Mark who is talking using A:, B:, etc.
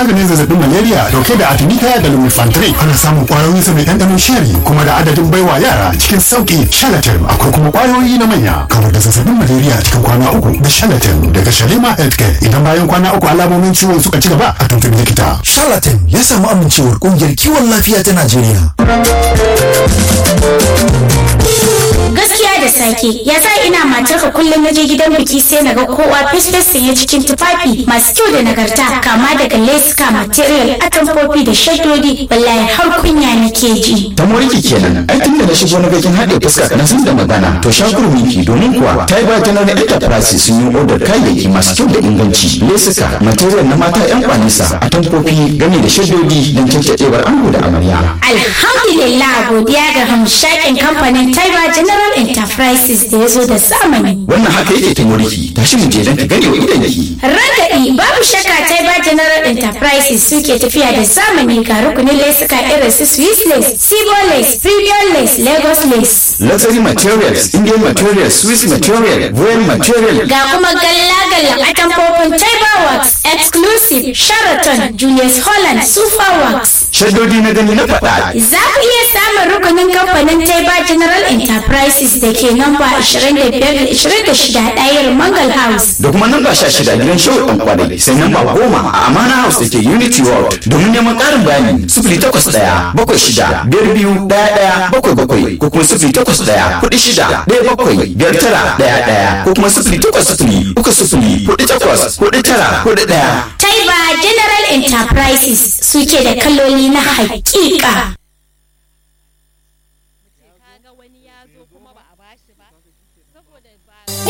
A: maganin zazzabin malaria dauke da artemisia da lumefantrine ana samun kwayoyin sa mai ɗanɗanon sheri kuma da adadin baiwa yara cikin sauki shalatin akwai kuma kwayoyi na manya kamar da zazzabin malaria cikin kwana uku da shalatin daga shalima healthcare idan bayan kwana uku alamomin ciwon suka ci gaba a tuntubi likita
B: Charlatan ya samu amincewar kungiyar kiwon lafiya ta Najeriya.
C: gaskiya da sake ya sa ina matarka kullum na je gidan biki sai na ga kowa fes sanye cikin tufafi masu kyau da nagarta kama daga leska material atamfofi da shaddodi wallahi har kunya nake ji
D: ta moriki kenan ai tun da na shigo na gakin haɗe fuska na san da magana to shakur miki domin kuwa ta yi bakin na enterprise sun yi odar kayayyaki masu kyau da inganci lesuka material na mata yan kwanisa atamfofi gami da shaddodi don cancaɗewar ango da amarya
C: alhamdulillah godiya ga hamshakin kamfanin taiba general enterprises da ya zo da zamani
D: wannan haka yake ta moriki tashi mu je don ka gane wa idanki
C: Ragaɗi babu shakka Taiba General Enterprises suke tafiya da zamani ga rukunin lesuka irin su Swiss lace, Sibo lace, Premium lace, Lagos lace.
D: luxury materials indian materials swiss material royal material
C: Ga kuma galla-galla a tamfofin Taiba Works, Exclusive, Sheraton, Julius Holland, Super Works.
D: shaddodi na gani na faɗa
C: Za ku iya samun rukunin kamfanin Taiba General Enterprises da ke namba 25-26 ɗayar Mangal House.
D: da kuma namba sha shida gidan shawar ɗan kwadai sai namba goma a amana house da ke unity world domin neman ƙarin bayani sifili takwas ɗaya bakwai shida biyar biyu ɗaya ɗaya bakwai bakwai ko kuma sifili takwas ɗaya kuɗi shida ɗaya bakwai biyar tara ɗaya ɗaya ko kuma sifili takwas sifili uku sifili kuɗi takwas kuɗi tara kuɗi ɗaya.
C: Taiba General Enterprises suke da kaloli na haƙiƙa.